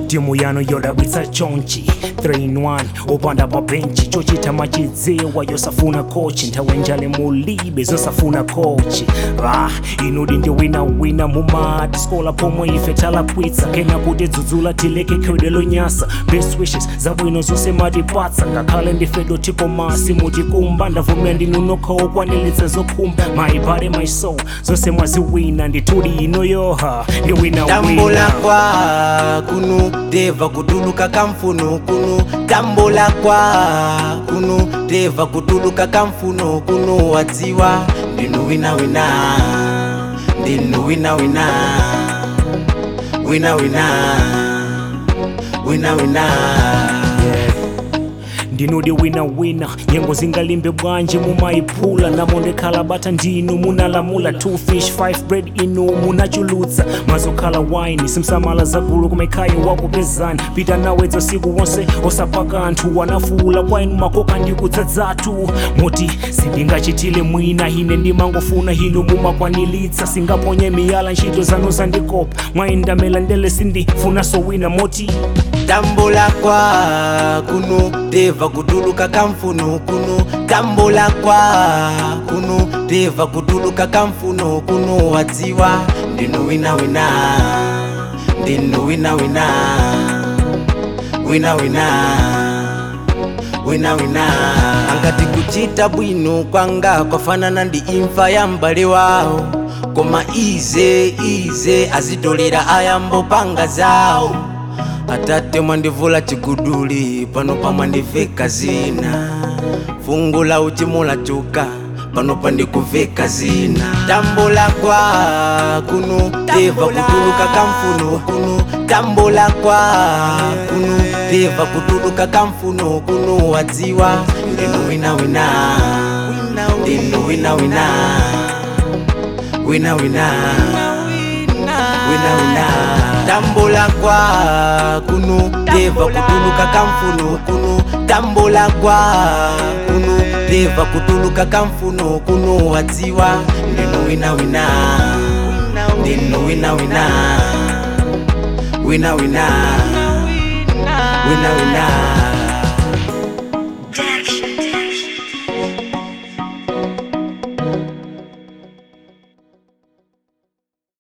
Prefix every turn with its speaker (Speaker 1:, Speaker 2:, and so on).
Speaker 1: timu yano yodabwitsa chonchi 3-in-1 opanda pa benchi chochita machidziwa yosafuna kochi nthawe njale mulibe zosafuna kochi ah, inudi ndi winawina mumati skola pomwe ife talakwitsa kena kuti dzudzula tileke khewide lonyasa best wishes zabwino zonse matipatsa ngakhale ndifedo tikomasi mutikumba ndavumira ndinunokha okwanilitsa zokhumba my body my soul zonse mwaziwina nditudi inoyoha ndi winawina
Speaker 2: tambula kwa kunu deva kutuluka kamfuno kunu tambula kwa kunu deva kutuluka kamfuno kunu wadziwa ndinu winawina ndinu winawina winawina winawina
Speaker 1: ndinudi winawina nyengo zingalimbe bwanji mumayiphula namo ndekhala bata ndinu munalamula 2 fish 5 bread inu munachulutsa mazokhala wine simsamala zagulu kumekhayi wakupezani pita nawedza siku wonse osapaka anthu wanafuula kwa inu makoka ndikudzadzatu moti sindingachitile mwina ine ndimangofuna hinu mumakwanilitsa singaponye miyala ntchito zanu zandikopa mwayindamela ndele sindifunaso wina moti
Speaker 2: tambula kwa kunu deva kutuluka kamfuno kunu tambula kwa kunu deva kutuluka kamfuno kunu wadziwa ndinu winawina ndinu winawina winawina winawina angati kuchita bwino kwanga kwafanana ndi imfa ya m'bale wawo koma ize ize azitolera ayambo panga zawo atate mwandivula chiguduli pano pamwandiveka zina fungu la uchimo lachuka pano pandikuveka zina tambula kwa kunu deva kutuluka kamfuno kunu tambula kwa kunu deva kutuluka kamfuno kunu wadziwa ndinu winawina ndinu winawina winawina winawina tambula kwa kunu deva kutuluka kamfuno kunu tambula kwa kunu deva kutuluka kamfuno kunu wadziwa ndinu winawina ndinu winawina winawina winawina